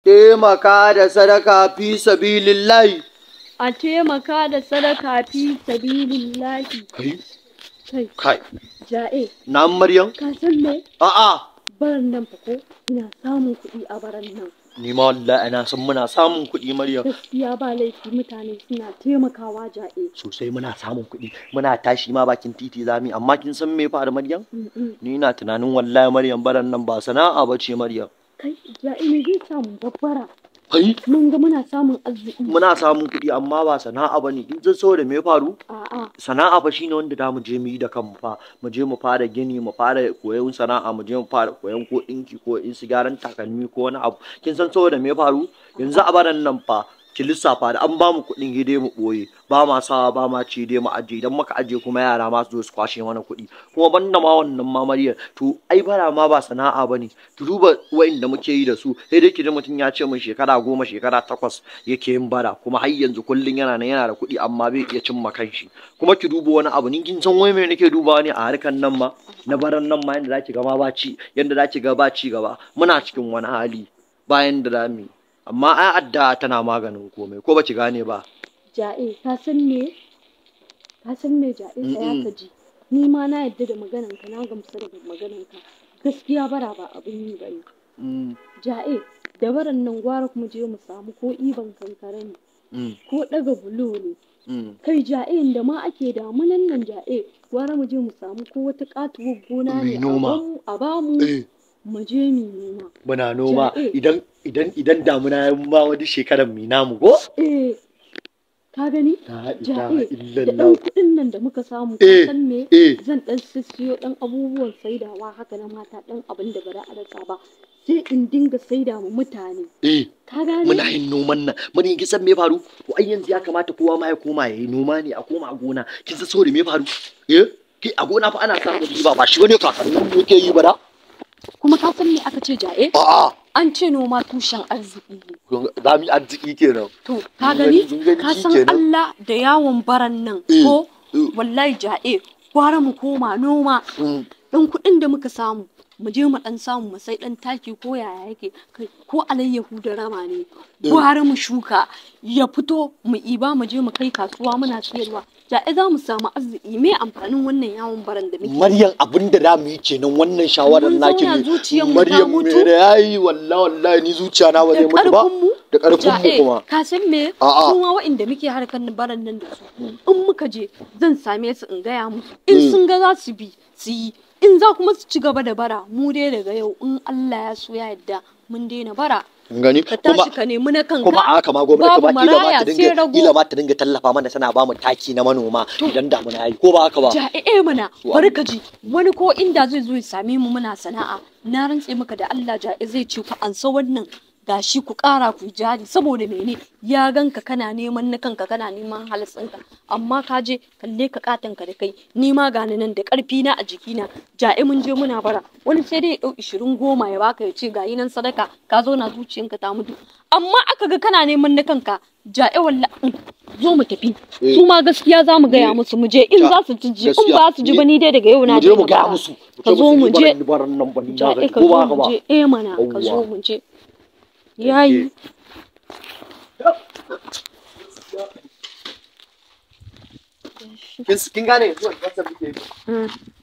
taimaka da sadaka fi sabilillahi a taimaka da sadaka fi sabilillahi kai kai kai ja'e na maryam ka san me a'a baran nan fa ko ina samun kuɗi a baran nan ni ma wallahi ina san muna samun kuɗi maryam gaskiya ba laifi mutane suna taimakawa ja'e sosai muna samun kuɗi muna tashi ma bakin titi zami amma kin san me fa da maryam Mm-mm. ni ina tunanin wallahi maryam baran nan ba sana'a bace maryam kai ja'e me zai samu babbara kai mun ga muna samun arziki muna samun kuɗi amma ba sana'a bane kin san saboda me ya faru a'a sana'a fa shine wanda da mu je mu yi da kanmu fa mu je mu fara gini mu fara koyon sana'a mu je mu fara koyon ko dinki ko in su gyaran takalmi ko wani abu kin san saboda me ya faru yanzu a baran nan fa ki lissafa da an ba mu kuɗin gide mu ɓoye ba ma sawa ba ma ci dai mu aje idan muka aje kuma yara ma su zo su kwashe mana kuɗi kuma banda ma wannan ma Maryam to ai bara ma ba sana'a bane ki duba wa'inda muke yi da su sai dai ki ji mutum ya ce min shekara goma shekara takwas yake yin bara kuma har yanzu kullum yana nan yana da kuɗi amma bai iya cimma kanshi kuma ki duba wani abu ni kin san wai me nake dubawa ne a harkan nan ma na baran nan ma yanda zaki ga ma ba ci yanda zaki ga ba ci gaba muna cikin wani hali bayan da zamu yi amma ai adda tana maganin komai ko baci gane ba ja'e ka san me ka san me ja'e tsaya Mm-mm. ka ji ni ma na yadda da maganan ka na gamsu da maganan ka gaskiya bara ba abin yi bane Mm, ja'e da baran nan gwara kuma je mu samu ko iban kankare ne mm, ko daga bulo ne mm. kai ja'e da ma ake damunan nan ja'e gwara mu je mu samu ko wata katuwar gona Mai ne a noma. bamu- a bamu Eh, mu je mu noma muna noma Ja, eh. idan idan idan damuna ya ma wani shekarar mi namu ko eh ka gani la ilaha ja'e da illallah ɗan kuɗin nan da muka samu ka Eh, san me eh zan ɗan sissiyo ɗan abubuwan saidawa haka na mata ɗan abin da ba za a rasa ba sai in dinga saida ma mutane eh ka gane muna yin noman nan mun yi kisan me faru to ai yanzu ya kamata kowa ma ya koma yayi noma ne a koma a gona kin san saboda me faru eh kai a gona fa ana samun riba ba shi bane kakannin mu yake yi ba da kuma ka san me aka ce ja'e a'a an ce noma tushen arziki ne za mu yi arziki kenan to ka gani Kin gani ka shi san kenan? Allah da yawon baran nan Eh, ko eh. wallahi ja'e gwara mu koma noma Mm, ɗan kuɗin da muka samu mu je mu ɗan samu mu sai ɗan taki ko yaya yake kai ko alayyahu da rama ne gwara mu shuka ya fito mu iba mu je mu kai kasuwa muna siyarwa ja'e za mu samu arziki me amfanin wannan yawon baran da muke Maryam abin da za mu yi kenan wannan shawarar Mun naki zauna ne. zuciyar mu ta Maryam mutu. me da yayi wallahi wallahi ni zuciya na ba zai da mutu ba. ƙarfinmu Da ƙarfin mu ja'e kuma. ka san me A'a. su ma waɗanda muke harkar baran nan da su in muka je zan same su in gaya musu in Mm. sun ga za su bi su yi in za kuma su ci gaba da bara mu dai daga yau in Allah ya so ya yarda mun daina bara Kin gani? ka Kuma tashi ka nemi na kanka kuma a haka ma gwamnati babu ba kila ma maraya ta sai dinga rago. kila ma ta dinga tallafa mana tana ba mu taki na manoma idan damuna yayi ko ba haka ba. ja'e mana Wa- bari ka ji wani ko inda zai zo ya same mu muna sana'a na rantse maka da Allah ja'e zai ce ku ansa wannan gashi ku ƙara ku jari saboda mene ya ganka kana neman na kanka kana neman halitsinka amma ka je kalle ka katan ka da kai ni ma gani nan da ƙarfi na a jikina ja'e mun je muna bara wani sai dai ya ɗau ishirin goma ya baka ya ce gayi nan sadaka ka zo na zuciyanka ta mutu amma aka ga kana neman na kanka ja'e walla zo mu tafi Eh. su ma gaskiya za mu gaya Eh. musu mu je in Ja, za su ji in gaskiya. ba su ji ba ni dai daga yau na Mu je mu daina gaya bara. musu. Ka zo mu je. Baran nan ban na Ja'e gani ka ko zo ba haka mu ba. je eh mana ka zo Yawwa. mu je yayi Kin kin gane yanzu wannan muke yi. Mm.